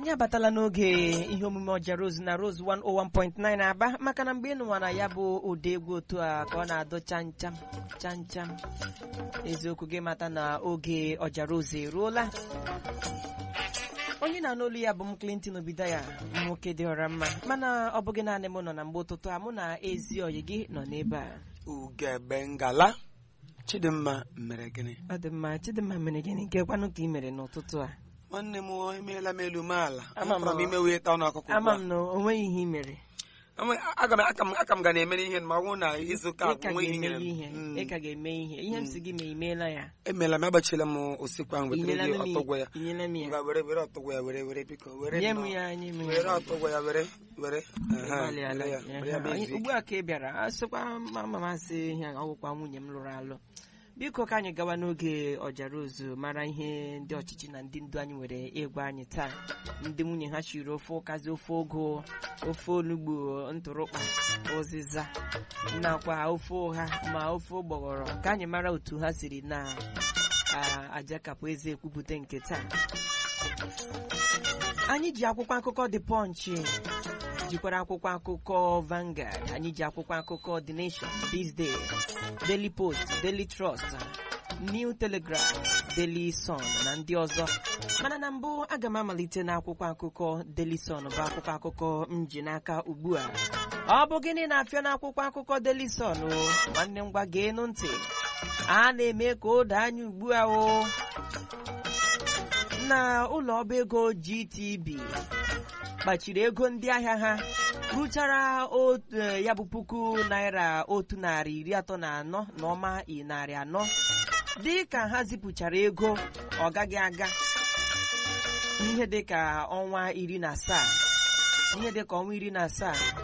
anyị abatala n'oge ihe omume ọja rose na rose 101.9 aba maka na mgbe ị nụwa na ya bụ ụda egwu otu a ka ọ na-adụ chancham chancham eziokwu gị mata na oge ọja rose eruola onye na-anụ olu ya bụ m clinton obidaya nwoke dị ọra mma mana ọ bụghị naanị m nọ na mgbe ụtụtụ a mụ na ezi oyi gị nọ n'ebe a ugebe ngala chidimma mere gịnị ọ dị mma chidimma mere gịnị nke kwanụ ka ị mere n'ụtụtụ a nwanne m emeela m elu m ala Ama m Afọrọ m na- ime wee taa ọnụ ọkụkọ ama ugbu m na o nweghị ihe ị mere a. Ama- aga m aka m aka m ga na-emere ihe ma ọ bụrụ na izu ụka ị ka agwụ nwe ihe ga-eme nyere m. ihe Mm. ị ka ga-eme ihe ihe m si gị ma imeela ya emeela m agbachiela m osikwa m wetara Inyela gị m ya- ọtọgwọ ya inyela m ya Ngwa, were were ọtọgwọ ya were were biko were nye m nnọọ. ya nye m were ya ọtọgwọ ya were were Aha, Agbalịala. were ya, were ya Ehe. bụ Anyị- izu ugbu a ka ị bịara a sịkwa mama masị ihe ọgwụkwa nwunye m lụrụ alụ biko ka anyị gawa n'oge ọjara ozu mara ihe ndị ọchịchị na ndị ndu anyị nwere ịgwa anyị taa ndị nwunye ha chiri ofe ụkazi ofe ogo ofe onugbu ntụrụkpa ụzịza nakwa ofe ụha ma ofe ụgbọghọrọ ka anyị mara otu ha siri na a- ajakapụ eze ekwupụta nke taa anyị ji akwụkwọ akụkọ The Punch jikwara akwụkwọ akụkọ Vanguard anyị ji akwụkwọ akụkọ The Nation This Day Daily Post Daily Trust New Telegraph Daily Sun na ndị ọzọ mana na mbụ aga m amalite na akwụkwọ akụkọ Daily Sun bụ akwụkwọ akụkọ m ji n'aka ugbu a ọ bụ gịnị na-afịa n'akwụkwọ akụkọ Daily Sun o nwanne ngwa geenụ ntị a na-eme ka o doo anya ugbu a o na ụlọ ọba ego GTB kpachiri ego ndị ahịa ha rụchara otu eh, ya bụ puku naira otu narị iri atọ na anọ na ọma i narị anọ dị ka ha zipụchara ego ọ gaghị aga ihe dị ka ọnwa iri na asaa ihe dị ka ọnwa iri na asaa